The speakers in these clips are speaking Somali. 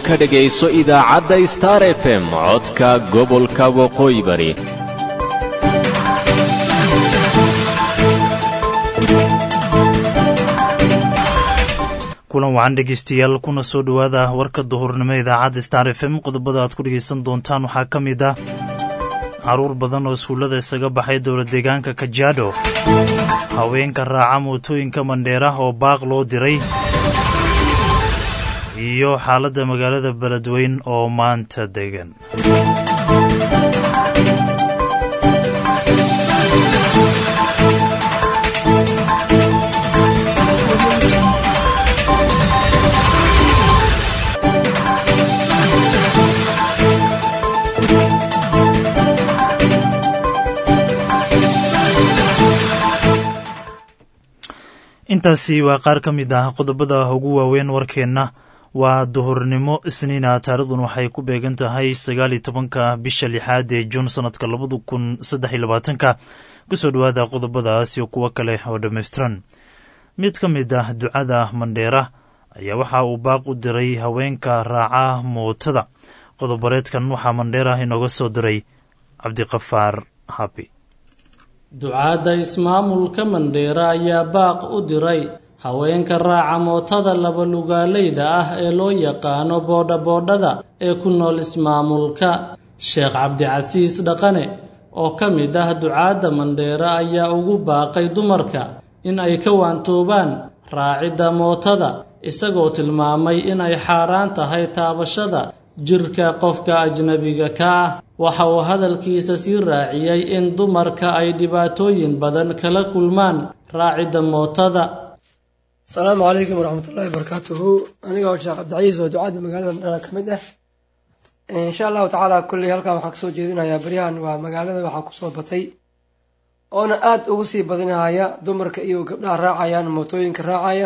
ka dhegayso idaacadda star f m codka gobolka waqooyi bari kulan wacan dhegeystayaal kuna soo dhowaada warka duhurnimo idaacadda star f m qodobada aad ku dhegeysan doontaan waxaa ka mid ah caruur badan oo iskuullada isaga baxay dowla deegaanka kajaadho haweenka raaca mootooyinka mandheera oo baaq loo diray iyo xaaladda magaalada beledweyn oo maanta degan intaasi waa qaar ka mid ah qodobada ugu waaweyn warkeenna waa duhurnimo isniina taarikhdan waxay ku beegan tahay sagaal iyo tobanka bisha lixaad ee juun sanadka labada kun saddex iyo labaatanka kusoo dhowaada qodobadaas iyo kuwo kale oo dhammaystiran mid ka mid ah ducada mandheera ayaa waxa uu baaq u diray haweenka raaca mootada qodobareedkan waxaa mandheera inooga soo diray cabdiqafaar habi ducaadda ismaamulka mandheera ayaa baaq u diray haweenka raaca mootada labalugaaleyda ah ee loo yaqaano boodhaboodhada ee ku nool ismaamulka sheekh cabdicasiis dhaqane oo ka mid ah ducaadda mandheera ayaa ugu baaqay dumarka in ay ka waantoobaan raacidda mootada isagoo tilmaamay in ay xaaraan tahay taabashada jirka qofka ajnabiga ka ah waxa uu hadalkiisa sii raaciyey in dumarka ay dhibaatooyin badan kala kulmaan raacidda mootada asalaamu calaykum waraxmatullaahi barakaatuhu aniga oo sheekh cabdicaiis oo ducaadda magaalada mandheera ka mid ah insha allahu tacaala kulley halkan waxaan kasoo jeedinayaa baryahan waa magaalada waxaa kusoo batay oona aada ugu sii badinahaya dumarka iyo gabdhaha raacayaan mootooyinka raacaya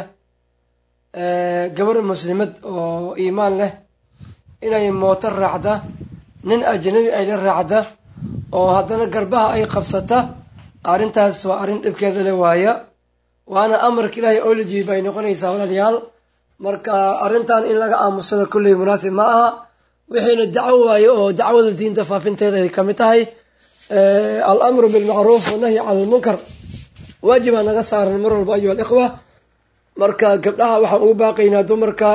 gabar muslimad oo iimaan leh inay mooto raacda nin ajnabi ay la raacda oo haddana garbaha ay qabsata arrintaas waa arrin dhibkeeda le waaya waana amarka ilaahay oo la jiiba ay noqonaysaa walaalayaal marka arrintan in laga aamusano kulley munaasib ma aha wixiina dacwo waaye oo dacwada diinta faafinteeda ay kamid tahay al amru bilmacruuf wanahyi cala almunkar waajibaa naga saaran mar walba ayuha alikhwa marka gabdhaha waxaan ugu baaqaynaa dumarka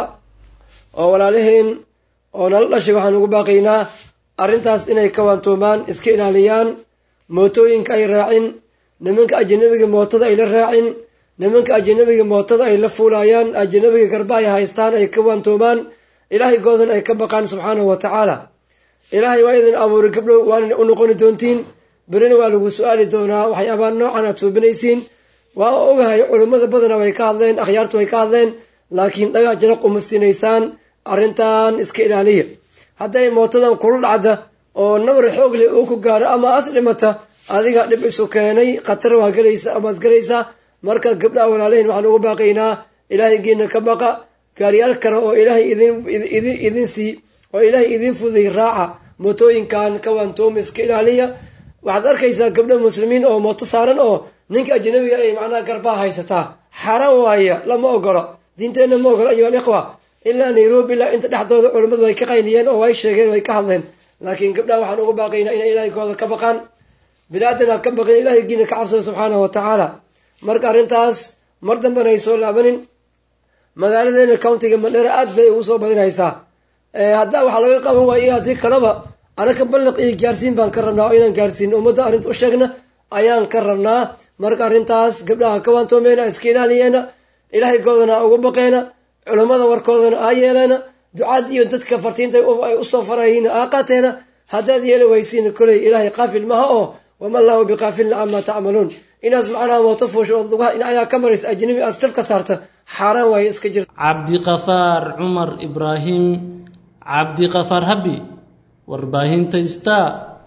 oo walaalaheen oo nala dhashay waxaan ugu baaqaynaa arrintaas inay ka waantoomaan iska ilaaliyaan mootooyinka ay raacin nimanka ajanabiga mootada ay la raacin nimanka ajanabiga mootada ay la fuulayaan ajanabiga garba ay haystaan ay ka waantoomaan ilaahay goodan ay ka baqaan subxaanahu wa tacaala ilaahay waa idin abuuray gabdhow waana u noqoni doontiin berina waa lagu su-aali doonaa waxyaabaa noocan aad suubinaysiin waa ogahay culummada badana way ka hadleen akhyaartu way ka hadleen laakiin dhaga janaq umustinaysaan arrintan iska ilaaliya hadday mootadan kula dhacda oo nabar xoogle uu ku gaaro ama as dhimata adiga dhib isu keenay khatar waa gelaysa amaad gelaysaa marka gabdhaha walaalahin waxaan ugu baaqaynaa ilaahay geena ka baqa gaariyaal kale oo ilaahay idin sii oo ilaahay idin fuday raaca mootooyinkan ka waantooma iska ilaaliya waxaad arkaysaa gabdha muslimiin oo mooto saaran oo ninka ajnabiga ay macnaha garbaha haysataa xaaraan waaya lama ogolo diinteenna ma ogolo ayuha alikhwa ilaa nairobi ilaa inta dhexdooda culammadu way ka qayniyeen oo way sheegeen way ka hadleen laakiin gabdhaha waxaan ugu baaqaynaa inay ilaahigooda ka baqaan bilaadan aad ka baqin ilaahigiina ka cabsada subxaanahu wa tacaala marka arrintaas mar dambena ay soo laabanin magaaladeena countiga mandheera aad bay ugu soo badinaysaa haddaa waxaa laga qaban waaya haddii kaleba anaka balliq iyo gaarsiin baan ka rabnaa oo inaan gaarsiin ummadda arrinta u sheegna ayaan ka rabnaa marka arrintaas gabdhaha ka waantoomeena iska ilaaliyeena ilaahigoodana ugu baqeena culammada warkoodana aa yeeleena ducaad iyo dadka fartiinta ay usoo farayna aa qaateena haddaad yeeli waysiin koley ilaahay qaafil maha oo wama allahu biqaafilna camaa tacmaluun inaas macnaha mooto fuusho ood lugaha dhinacayaa ka maraysa ajnabi aad staf ka saarta xaaraan waaye iska jirta cabdiqafaar cumar ibraahim cabdiqafaar habi warbaahinta star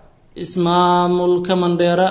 ismaamulka mandheera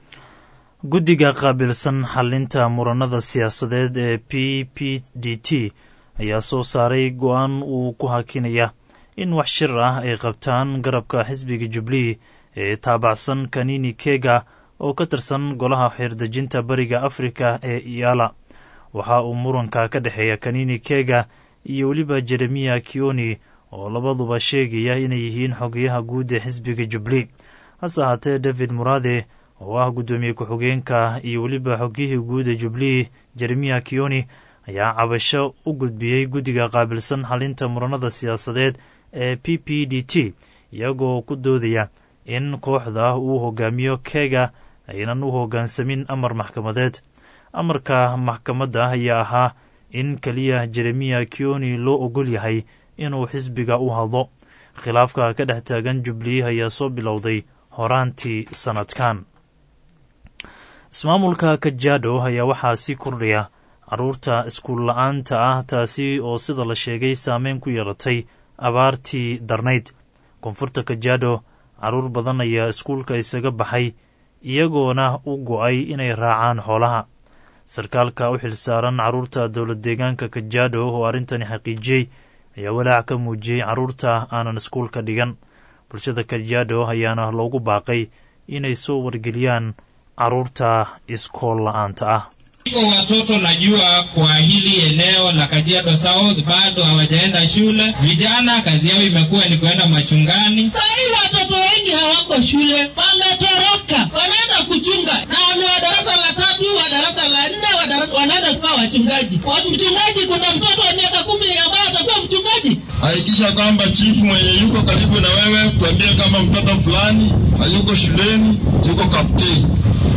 guddiga qaabilsan xalinta muranada siyaasadeed ee p p d t ayaa soo saaray go-aan uu ku hakinaya in wax shir ah ay qabtaan garabka xisbiga jubilee ee taabacsan kanini kega oo ka tirsan golaha xeerdejinta bariga afrika ee iyala waxa uu muranka ka dhexeeya kanini kega iyo weliba jeremiya kioni oo labaduba sheegaya inay yihiin xogayaha guud ee xisbiga jubli hase ahaatee david muraade oo ah guddoomiye ku-xigeenka iyo weliba xogiyihii guud ee jubli jeremiya kioni ayaa cabasho u gudbiyey guddiga qaabilsan xalinta muranada siyaasadeed ee p p d t iyagoo ku doodaya in kooxda uu hogaamiyo kega aynan u hoggaansamin amar maxkamadeed amarka maxkamadda ayaa ahaa in keliya jeremiya kioni loo ogol yahay inuu xisbiga u hadlo khilaafka ka dhex taagan jubli ayaa soo bilowday horaantii sannadkan ismaamulka kajado ayaa waxaa sii kordhaya carruurta iskuul la-aanta ah taasi oo sida la sheegay saameyn ku yeelatay abaartii darnayd koonfurta kajado carruur badan ayaa iskuulka isaga baxay iyagoona u go-ay inay raacaan xoolaha sarkaalka u xilsaaran carruurta dowlad deegaanka kajado oo arrintani xaqiijiyey ayaa walaac ka muujiyey carruurta aanan iskuulka dhigan bulshada kajado ayaana loogu baaqay inay soo wargeliyaan carruurta iskool la-aanta ah Iko watoto najua kwa hili eneo la Kajiado South bado hawajaenda shule. Vijana kazi yao imekuwa ni kuenda machungani. Sahii watoto wengi hawako shule, wametoroka, wanaenda kuchunga na wale wa darasa la tatu, wa darasa la nne, wa darasa wanaenda kuwa wachungaji. Kwa mchungaji, kuna mtoto wa miaka kumi ambaye atakuwa mchungaji. Hakikisha kwamba chifu mwenye yuko karibu na wewe, tuambie kama mtoto fulani hayuko shuleni, yuko kapteni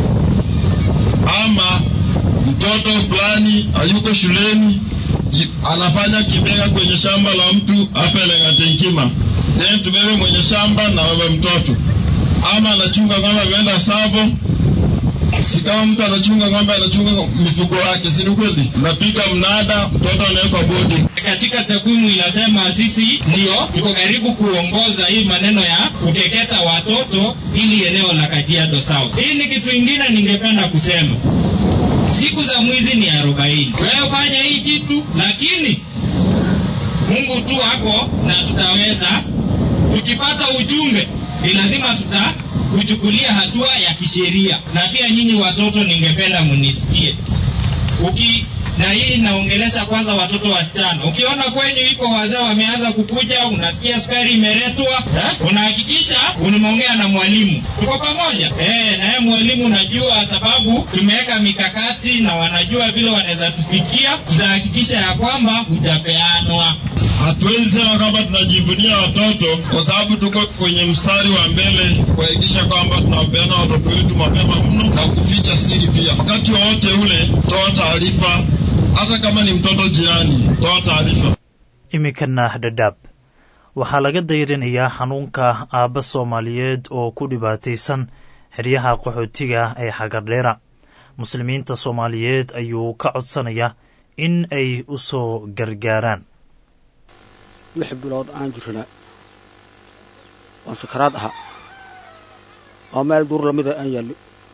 ama mtoto fulani hayuko shuleni ji- anafanya kibega kwenye shamba la mtu hapa Lengatenkima, then tubebe mwenye shamba na wewe mtoto, ama anachunga ng'ombe ameenda Savo. Si kama mtu anachunga ng'ombe, anachunga mifugo yake, si ni kweli? Unapiga mnada, mtoto anawekwa boarding. Katika takwimu inasema sisi ndio tuko karibu kuongoza hii maneno ya kukeketa watoto ili eneo la Kajiado South. Hii ni kitu ingine ningependa kusema. Siku za mwizi ni arobaini. Wewe fanya hii kitu, lakini Mungu tu ako na tutaweza. Tukipata ujumbe, ni lazima tutakuchukulia hatua ya kisheria. Na pia nyinyi watoto, ningependa munisikie uki na hii inaongelesha kwanza watoto wasichana. Ukiona kwenyu iko wazee wameanza kukuja, unasikia sukari imeletwa, eh, unahakikisha unaongea na mwalimu. Tuko pamoja eh, na yeye mwalimu, unajua sababu tumeweka mikakati na wanajua vile wanaweza tufikia. Tutahakikisha ya kwamba hujapeanwa. Hatuwezi sema kwamba tunajivunia watoto kwa sababu tuko kwenye mstari wa mbele kuhakikisha kwamba tunawapeana watoto wetu mapema mno na kuficha siri pia. Wakati wowote ule, toa taarifa, hata kama ni mtoto jirani, toa taarifa. iminkana dhadhaab waxaa laga dayrinayaa xanuunka aabba soomaaliyeed oo ku dhibaataysan xeryaha qaxootiga ee xagardheera muslimiinta soomaaliyeed ayuu ka codsanayaa in ay u soo gargaaraan lix bilood aan jirnaa waan sakaraad ahaa oo meel duur lamida aan yaalli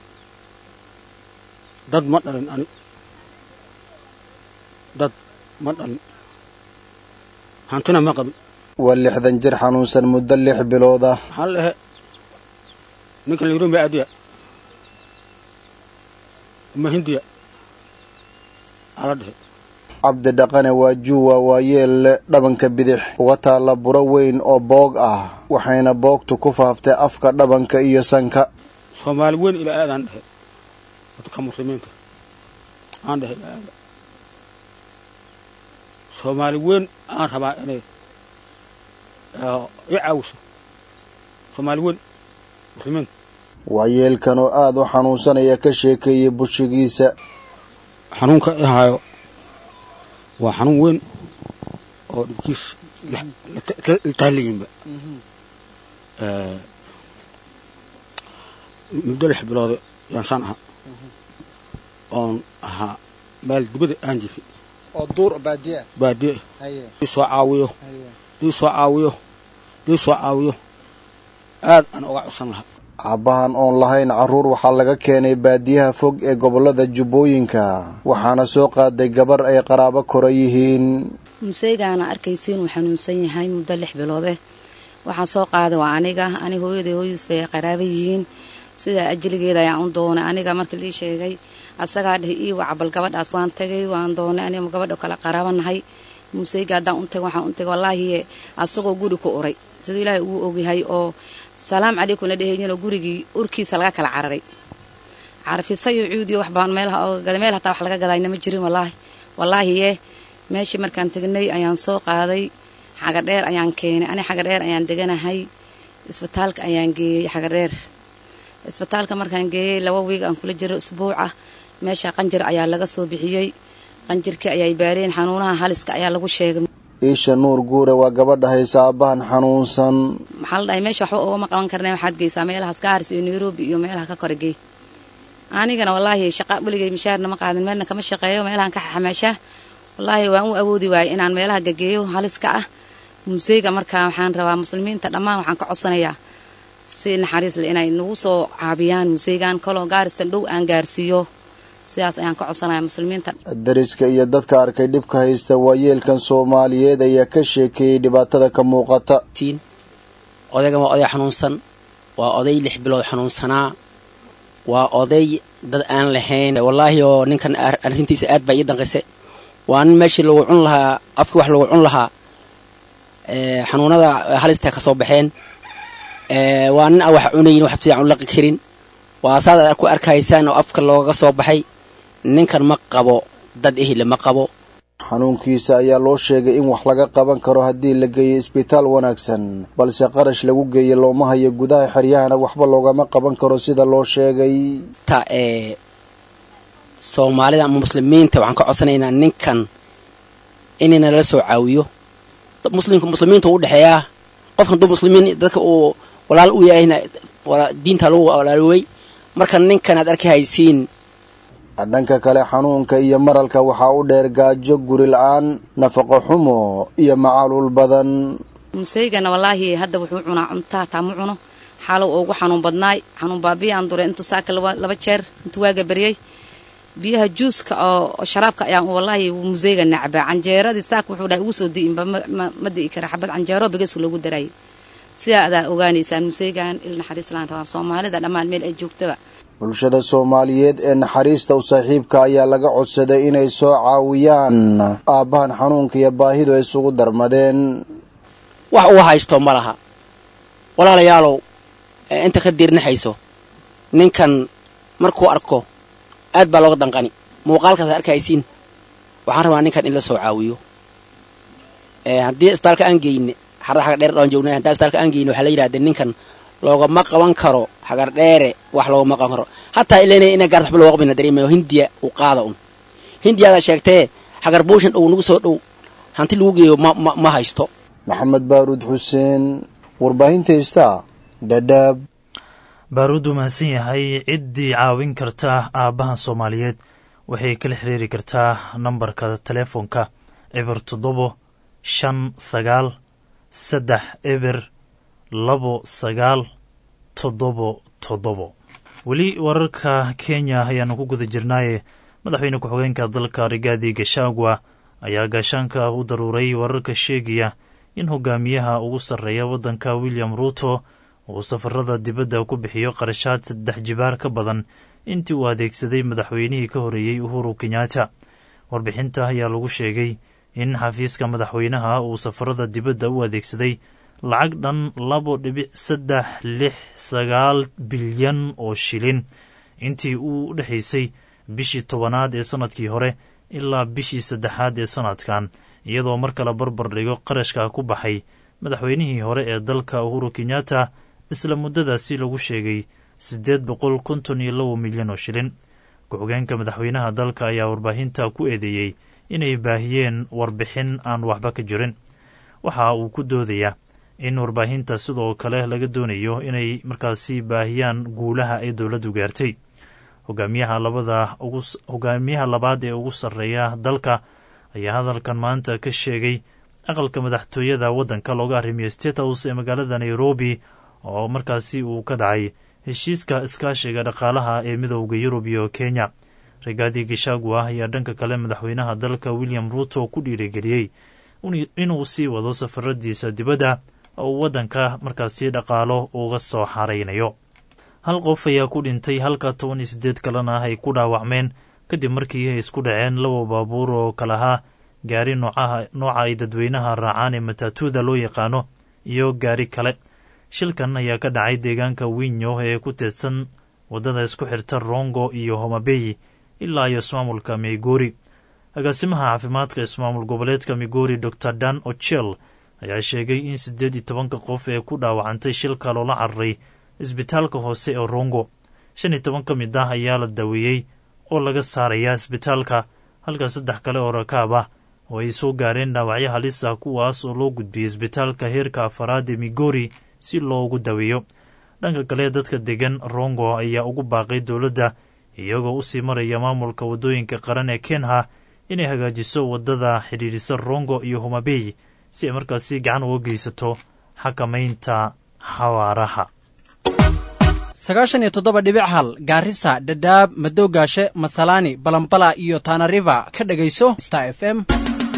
dad ma dhalin ani dad ma dhalin hantina ma qabin waa lixdan jir xanuunsan muddo lix bilood ah maxaa lehe ninkan layidhi ma adiya ma hindiya ala dhehe cabdi dhaqane waa juuwa waa yeelle dhabanka bidix uga taalla buro weyn oo boog ah waxayna boogtu ku faaftay afka dhabanka iyo sanka soomaali weyn ilaa aadaan dhehe dadka muslimiinta aan dhehe ilaa aada soomaali weyn aan rabaa inay i caawiso soomaali weyn muslimiinta waa yeelkan oo aad u xanuunsanaya ka sheekeeyey bushigiisa xanuunka i haayo waa xanuun weyn oo dhibkiis lataalayinba muddo lix biloode yaansaan ahaa oon ahaa meel dibada aan jifi oo duur baadiya baadiye dii soo caawiyo dii soo caawiyo dii soo caawiyo aad aan uga codsan lahaa aabbahan oon lahayn carruur waxaa laga keenay baadiyaha fog ee gobollada jubbooyinka waxaana soo qaaday gabar ay qaraabo kora yihiin museygaana arkaysiin uu xanuunsan yahay muddo lix biloodeh waxaa soo qaaday waa aniga ani hooyaday hooyadiis bay qaraaba yihiin sidaa ajligeeda ayaan u doonay aniga markii lii sheegay asagaa dheh ii wacbal gabadhaas waan tagay waan doonay aniga gabadho kale qaraabanahay muuseyga haddaan u tago waxaan u tago wallaahi asagoo guri ku uray siduu ilaahay ugu ogyahay oo salaam calaykum la dhehayninoo gurigii urkiisa laga kala cararay carafisayo cuudiyo wax baan meelaha ooga gaday meel hataa wax laga gadayna ma jirin wallaahi wallaahi yee meeshii markaan tegnay ayaan soo qaaday xagadheer ayaan keenay ani xagadheer ayaan deganahay isbitaalka ayaan geeyey xagadheer isbitaalka markaan geeyey laba wiig aan kula jiro isbuuca meesha qanjir ayaa laga soo bixiyey qanjirkii ayay baareen xanuunaha haliska ayaa lagu sheegay iisha nuur guure waa gabadha haysa aabbahan xanuunsan maxaa la dhahay meesha waxba ugama qaban karna waxaad geysaa meelahaas gaaris iyo nairobi iyo meelaha ka kore geey anigana wallaahi shaqa weligay mishaarna ma qaadin meelna kama shaqeeyo meelahan ka xamaashaa wallaahi waan u awoodi waayey inaan meelaha gageeyo haliska ah museyga markaa waxaan rabaa muslimiinta dhammaan waxaan ka codsanayaa si naxariis le inay nagu soo caabiyaan museygan kaloo gaaristan dhow aan gaarsiiyo sidaas ayaan ka codsanaya muslimiinta dariska iyo dadka arkay dhibka haysta waayeelkan soomaaliyeed ayaa ka sheekeeyey dhibaatada ka muuqata odaygan waa oday xanuunsan waa oday lix bilood xanuunsanaa waa oday dad aan lahayn wallaahi oo ninkan arrintiisa aad baa ii danqise waa nin meeshii lagu cun lahaa afkii wax lagu cun lahaa xanuunada halistaa ka soo baxeen waa nin aan wax cunayin wax fiican u laqi karin waa saad aad ku arkaysaan oo afka looga soo baxay ninkan ma qabo dad ehile ma qabo xanuunkiisa ayaa loo sheegay in wax laga qaban karo haddii la geeyo isbitaal wanaagsan balse qarash lagu geeyo looma hayo gudaha xeryahana waxba loogama qaban karo sida loo sheegay ta ee soomaalida ama muslimiinta waxaan ka codsanaynaa ninkan inayna lala soo caawiyo muslimka muslimiinta u dhexeeyaa qofka hadduu muslimiin dadka uu walaal u yahayna diinta lagu walaalowey marka ninkan aad arki haysiin dhanka kale xanuunka iyo maralka waxaa u dheer gaajo guri la-aan nafaqo xumo iyo macaluul badan museygana wallaahi hadda wuxuu cunaa cunta hataa ma cuno xaalow ugu xanuun badnaay xanuun baabiya aan duray intuu saaka laba jeer intuu waaga baryay biyaha juuska oo sharaabka ayaan wallaahi museyga nacbaa canjeeradii saaka wuxuu dhahay ugu soo di'inba ma di'i kara xabad canjeero bigeesu loogu darayay sidaa adaa ogaanaysaan museygan il naxariislaan rabaa soomaalida dhammaan meel ay joogtaba bulshada soomaaliyeed ee naxariista u saaxiibka ayaa laga codsaday inay soo caawiyaan aabbahan xanuunka iyo baahidu ay isugu darmadeen wax uu haysto ma laha walaalayaalow inta ka diirnaxayso ninkan markuu arko aad baa looga danqani muuqaalkaas ad arkaysiin waxaan rabaa ninkan in la soo caawiyo haddii isbitaalka aan geyne xarada xagar dheer dhaan joognay haddii isbitaalka aan geyne waxaa la yidhahdee ninkan loogama qaban karo xagar dheere wax loogama qaban karo hataa ileena ina gaarta waxba looga qabina dareemayo hindiya uu qaada un hindiyaadaa sheegtee xagar buushan dhow nagu soo dhow hanti lagu geeyo ma ma ma haysto maxamed baaruud xuseen warbaahinta heystaa dhadhaab baaruud uu mahadsan yahay ciddii caawin karta aabbahan soomaaliyeed waxay kala xiriiri kartaa nambarka teleefonka eber toddobo shan sagaal saddex eber labo sagaal toddobo toddobo weli wararka kenya ayaanu ku guda jirnaaye madaxweyne ku-xigeenka dalka rigaadi gashagwa ayaa gaashaanka u daruuray wararka sheegaya in hogaamiyaha ugu sarreeya waddanka william ruuto uu safarada dibadda ku bixiyo qarashaad saddex jibaar ka badan intii uu adeegsaday madaxweynihii ka horeeyey uhuru kenyatta warbixinta ayaa lagu sheegay in xafiiska madaxweynaha uu safarada dibadda u adeegsaday lacag dhan labo dhibic saddex lix sagaal bilyan oo shilin intii uu u dhexaysay bishii tobanaad ee sannadkii hore ilaa bishii saddexaad ee sannadkan iyadoo mar kale barbar dhigo qarashka ku baxay madaxweynihii hore ee dalka uhuru kenyatta isla muddadaasi lagu sheegay siddeed boqol konton iyo labo milyan oo shilin ku-xigeenka madaxweynaha dalka ayaa warbaahinta ku eedeeyey inay baahiyeen warbixin aan waxba ka jirin waxa uu ku doodayaa in warbaahinta sidoo kale laga doonayo inay markaasi baahiyaan guulaha ay dowladdu gaartay hogaamiyaha labada hogaamiyaha labaad ee ugu sarreeya dalka ayaa hadalkan maanta ka sheegay aqalka madaxtooyada waddanka looga arrimiyo state house ee magaalada nairobi oo markaasi uu ka dhacay heshiiska iskaashiga dhaqaalaha ee midowda yurub iyo kenya rigaadi gishagwa ayaa dhanka kale madaxweynaha dalka william ruuto ku dhiirigeliyey inuu sii wado safaradiisa dibadda oo uu waddanka markaasi dhaqaalo uga soo xaraynayo hal qof ayaa ku dhintay halka toban iyo siddeed kalena ay ku dhaawacmeen kadib markii ay isku dhaceen laba baabuur oo kalahaa gaari nooca ay dadweynaha raacaan ee matatuuda loo yaqaano iyo gaari kale shilkan ayaa ka dhacay deegaanka winyo ee ku teedsan waddada isku xirta rongo iyo homabeyi ilaa iyo ismaamulka migori agaasimaha caafimaadka ismaamul goboleedka migori dor dan ochel ayaa sheegay in siddeed iyo tobanka qof ee ku dhaawacantay shilka loola cararay isbitaalka hoose ee rongo shan iyo toban ka mid ah ayaa la daweeyey oo laga saarayaa isbitaalka halka saddex kale oo rakaab ah oo ay soo gaareen dhaawacyo halis ah kuwaas oo loo gudbiyey isbitaalka heerka afaraad ee migori si loogu daweeyo dhanka kale dadka degan rongo ayaa ugu baaqay dowladda iyagoo usii maraya maamulka waddooyinka qaran ee kenha inay hagaajiso waddada xidhiidhisa rongo iyo homabey si ay markaasi gacan uga geysato xakamaynta xawaaraha sagaashan iyo toddoba dhibic hal gaarisa dhadhaab madoogaashe masalaani balambala iyo tanariva ka dhegayso star f m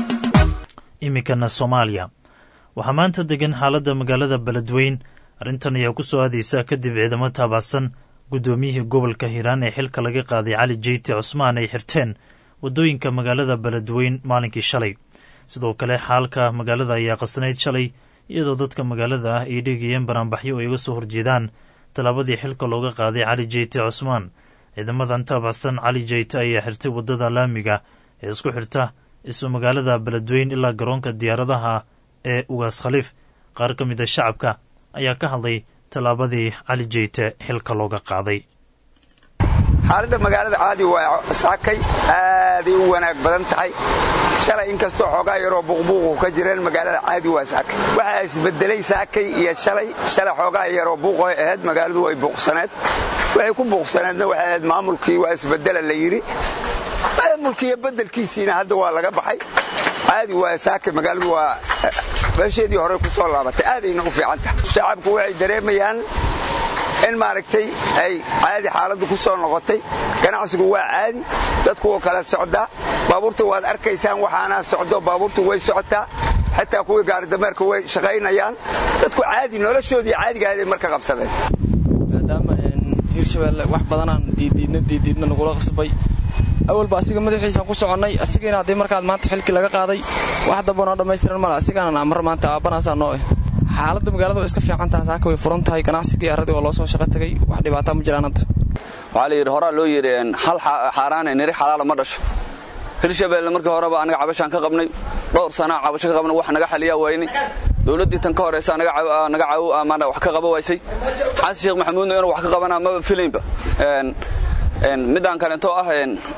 iminkana soomaaliya waxaa maanta degan xaaladda magaalada beledweyn arrintan ayaa ku soo aadaysa kadib ciidamo taabacsan guddoomiyihii gobolka hiiraan ee xilka laga qaaday cali jeyti cusmaan ay xirteen waddooyinka magaalada beledweyn maalinkii shalay sidoo kale xaalka magaalada ayaa qasnayd shalay iyadoo dadka magaalada ah ay dhigayeen banaanbaxyo ay uga soo horjeedaan tallaabadii xilka looga qaaday cali jeyti cusmaan ciidamadan taabacsan cali jeyte ayaa xirtay waddada laamiga ee isku xirta isu magaalada beledweyn ilaa garoonka diyaaradaha ee ugaas khaliif qaar ka mid a shacabka ayaa ka hadlay tallaabadii cali jeyte xilka looga qaaday xaaladda magaalada caadi waa saakay aaday u wanaag badan tahay shalay inkastoo xoogaa yaroo buuqbuuqu ka jireen magaalada caadi waa saakay waxaa isbedelay saakay iyo shalay shalay xoogaa yaroo buuqoy ahayd magaaladu way buuqsaneed waxay ku buuqsaneedna waxay ahayd maamulkii waa isbedela la yidhi maamulkiiyo bedelkiisiina hadda waa laga baxay caadi waa saakay magaaladu waa meesheedii hore ku soo laabatay aadayna u fiican tahay shacabku waxay dareemayaan in maaragtay ay caadi xaaladdu ku soo noqotay ganacsigu waa caadi dadku wuu kala socdaa baabuurta waad arkaysaan waxaana socdo baabuurtu way socotaa xitaa kuwii gaaridameerka way shaqaynayaan dadku caadi noloshoodii caadigahaday marka qabsadeen maadaama hirshabeelle wax badanaan diiddiidna diiddiidna nagula qasbay awalba asiga madaxiisaan ku soconnay asigiina haddii markaad maanta xilkii laga qaaday wax damba noo dhammaystiran male asigaana amar maanta aabbanaasaa noo eh xaaladda magaalada waa iska fiican tahay saaka way furan tahay ganacsigii arradii waa loo soo shaqo tagay wax dhibaataa ma jiraan hadda waxaa la yidhi horaa loo yidhi hal xaaraane niri xalaala ma dhasho hirshabeelle markii horeba anaga cabashaan ka qabnay dhowr sanaa cabasho ka qabnay wax naga xaliyaa waayni dowladdii tan ka horeysa naga caawo amaana wax ka qaba waysay xasan sheekh maxamuudna inuu wax ka qabanaa maba filaynba midaan kaleento ah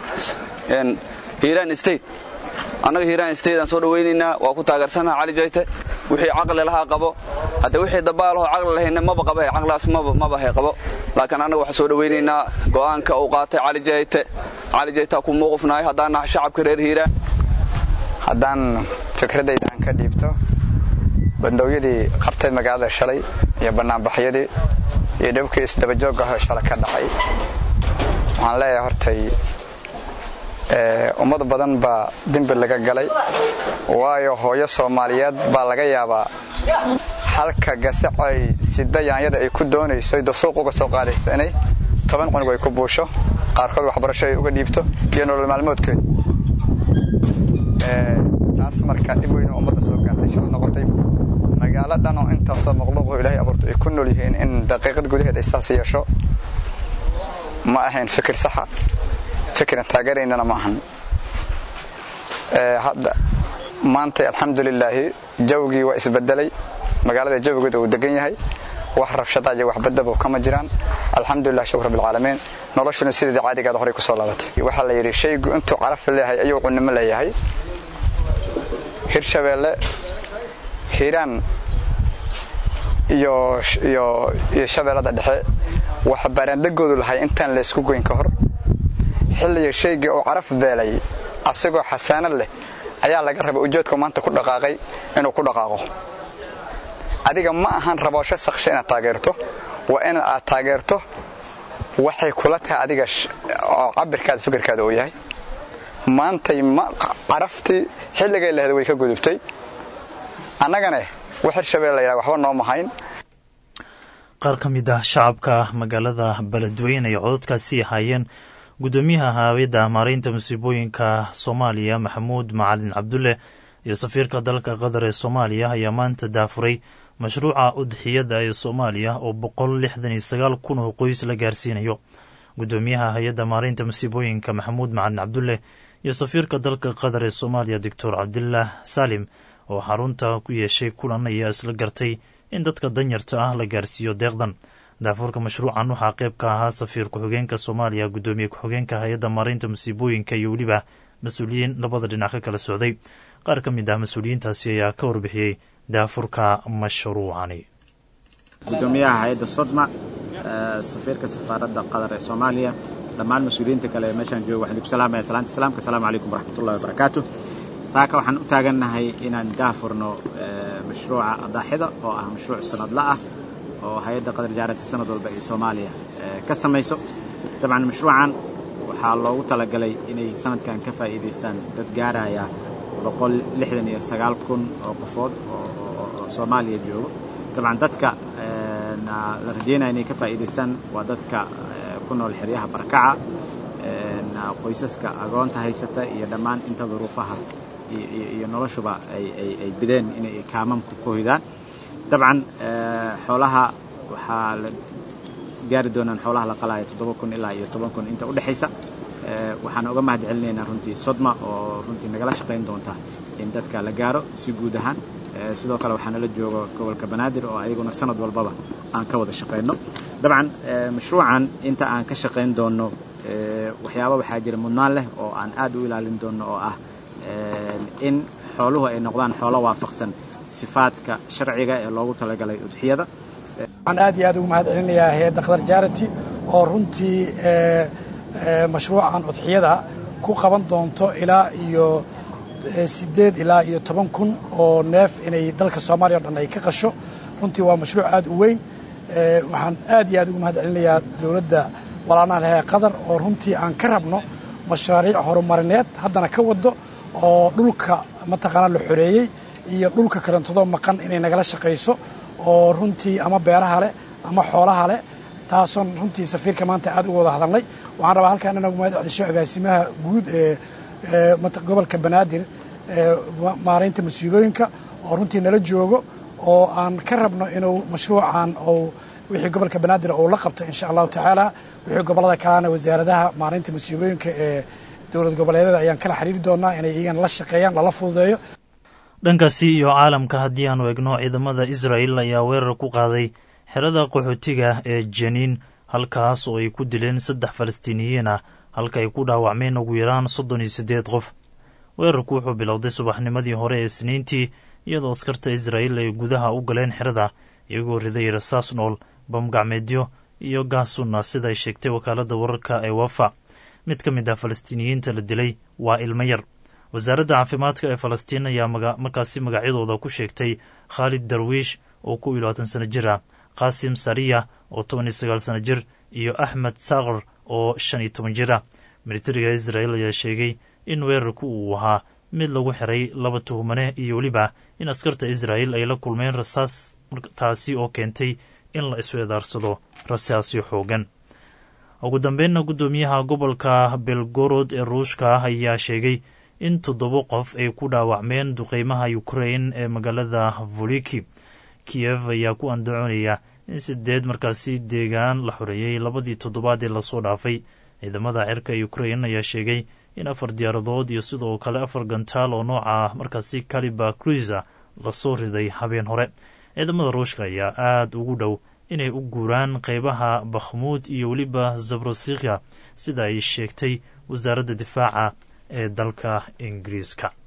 hiiraan state annaga hiiraan state aan soo dhawaynaynaa waa ku taageersanaha cali jayte wixii caqli lahaa qabo hadde wixii dabaalahoo caqli lahayna maba qaba caqligaas maba hay qabo laakiin annaga waxaan soo dhawaynaynaa go'aanka uu qaatay cali jayte cali jaytaa ku muuqufnahay haddaan nahay shacabka reer hiiraan haddaan fikradayda aan ka dhiibto bandoowyadii qabtay magaalada shalay iyo bannaanbaxyadii iyo dhibkii isdabajoogahoo shalay ka dhacay waxaan leeyahay hortay ummad badan baa dembi laga galay waayo hooyo soomaaliyeed baa laga yaabaa halka gasacay sida yaanyada ay ku doonayso dasuuq uga soo qaadaysa inay toban cunug ay ku buusho qaarkood waxbarasho ay uga dhiibto iyo nolol maalmoodkeed taas markaa dhib weynu ummadda soo gaartay shal noqotay magaalo dhan oo intaasoo maqluuqo ilaahay abuurto ay ku nool yihiin in daqiiqad gudaheed ay saas yeesho ma ahayn fikir saxa fikran taageeraynana ma ahan hadda maanta alxamdulilaahi jawgii waa isbedelay magaalada jawgeeda uu degan yahay wax rabshada iyo wax badaba kama jiraan alxamdulilah shukr rabbilcaalamiin noloshuna sideeda caadigaada horey ku soo laabatay waxaa la yidhi shaygu intuu caraf leeyahay ayuu cunimo leeyahay hirshabeelle hiiraan iyo iyo iyo shabeellada dhexe waxa baaraandegoodu lahay intaan la isku goyn ka hor xilliga shaygii uu caraf beelay asagoo xasaanad leh ayaa laga rabay ujeedku maanta ku dhaqaaqay inuu ku dhaqaaqo adiga ma ahan raboosho saksha inaad taageerto waa in aad taageerto waxay kula tahay adiga oo cabirkaada fikirkaada uu yahay maantay caraftii xilligay lahda way ka gudubtay annagane wax hirshabeel la yidhaha waxba noo mahayn qaar ka mid ah shacabka magaalada beledweyne ay cododkaasi ahaayeen guddoomiyaha haawiyadda maareynta musiibooyinka soomaaliya maxamuud macalin cabdulle iyo safiirka dalka qatar ee soomaaliya ayaa maanta daafuray mashruuca udxiyadda ee soomaaliya oo boqol lixdan iyo sagaal kun oo qoys la gaarsiinayo guddoomiyaha hay-adda maareynta musiibooyinka maxamuud macalin cabdulle iyo safiirka dalka qatar ee soomaaliya doctor cabdilah salim oo xarunta ku yeeshay kulan ayaa isla gartay in dadka danyarta ah la gaarsiiyo deeqdan daafuurka mashruucan waxaa qayb ka ahaa safiir ku-xigeenka soomaaliya guddoomiye ku-xigeenka hay-adda maareynta musiibooyinka iyo weliba mas-uuliyiin labada dhinac ka kala socday qaar ka mid ah mas-uuliyiintaasi ayaa ka warbixiyey daafurka mashruucani gudoomiyaha hay-adda sodma safiirka safaaradda qatar ee soomaaliya dhammaan mas-uuliyiinta kale ee meeshaan jooga waxaan idinku salaamaya salaanta islaamka asalaamu calaykum waraxmatullahi wabarakaatu saaka waxaan u taagannahay inaan daafurno mashruuca adaaxida oo ah mashruuc sanadla ah oo hay-adda qadar jaarati sanad walba ay soomaaliya ka samayso dabcan mashruucan waxaa loogu talagalay inay sanadkan ka faa'iidaystaan dad gaaraya boqol lixdan iyo sagaal kun oo qofood oo soomaaliya joogo dabcan dadka la rajeynaya inay ka faa'iidaystaan waa dadka ku nool xeryaha barakaca qoysaska agoonta haysata iyo dhammaan inta duruufaha iyo noloshuba ay bideen inay kaamamku ku hoydaan dabcan xoolaha waxaa la gaari doonaan xoolaha la qalaayo toddoba kun ilaa iyo toban kun inta u dhexaysa waxaan uga mahad celinaynaa runtii sodma oo runtii nagala shaqayn doonta in dadka la gaaro si guud ahaan sidoo kale waxaa nala jooga gobolka banaadir oo ayaguna sanad walbaba aan ka wada shaqayno dabcan mashruucan inta aan ka shaqayn doonno waxyaaba waxaa jira mudnaan leh oo aan aad u ilaalin doonno oo ah in xooluhu ay noqdaan xoolo waafaqsan sifaadka sharciga ee loogu talagalay udxiyada waxaan aad iyo aad ugu mahad celinayaa hay-adda qadar jaarati oo runtii mashruucan udxiyada ku qaban doonto ilaa iyo siddeed ilaa iyo toban kun oo neef inay dalka soomaaliya o dhan ay ka qasho runtii waa mashruuc aad u weyn waxaan aad iyo aad ugu mahad celinayaa dowladda walaanaha lehe qatar oo runtii aan ka rabno mashaariic horumarineed haddana ka wado oo dhulka mataqaanaa la xoreeyey iyo dhulka kalentadoo maqan inay nagala shaqayso oo runtii ama beeraha leh ama xoolaha leh taasoon runtii safiirka maanta aad uga wada hadalnay waxaan rabaa halkaan inagu mahad celisho agaasimaha guud ee gobolka banaadir maaraynta musiibooyinka oo runtii nala joogo oo aan ka rabno inuu mashruucan ou wixii gobolka banaadir uu la qabto insha allahu tacaala wixii gobollada kalena wasaaradaha maaraynta musiibooyinka ee dowlad goboleedyada ayaan kala xiriiri doonaa inay iyagana la shaqeeyaan lala fududeeyo dhankaasi iyo caalamka haddii aanu egno ciidamada israa'el ayaa weerar ku qaaday xerada qaxootiga ee janiin halkaas oo ay ku dileen saddex falastiiniyiin ah halka ay ku dhaawacmeen ugu yaraan soddon iyo siddeed qof weerarku wuxuu bilowday subaxnimadii hore ee isniintii iyadoo askarta israa'el ay gudaha u galeen xerada iyagoo riday rasaas nool bamgacmeedyo iyo gaas sunna sida ay sheegtay wakaaladda wararka ee wafa mid ka mid ah falastiiniyiinta la dilay waa ilmo yar wasaaradda caafimaadka ee falastiin ayaa markaasi magacyadooda ku sheegtay khaalid darwiish oo ku iyo labaatan sano jir ah qaasim sariya oo toban iyo sagaal sano jir iyo axmed sakr oo shan iyo toban jir ah militariga israel ayaa sheegay in weerarku uu ahaa mid lagu xiray laba tuhmane iyo weliba in askarta israel ay la kulmeen rasaas taasi oo keentay in la isweedaarsado rasaasyo xoogan ugu dambeynna guddoomiyaha gobolka belgorod ee ruushka ayaa sheegay in toddoba qof ay ku dhaawacmeen duqeymaha ukrain ee magaalada voliki kiyev ayaa ku andacoonaya in sideed markaasi deegaan la xoreeyey labadii toddobaad ee lasoo dhaafay ciidamada cirka ukrain ayaa sheegay in afar diyaaradood iyo sidoo kale afar gantaal oo nooca markaasi caliba cruiser lasoo riday habeen hore ciidamada ruushka ayaa aad ugu dhow inay u guuraan qeybaha bakhmuud iyo weliba zabrosikhya sida ay sheegtay wasaaradda difaaca ee dalka ingiriiska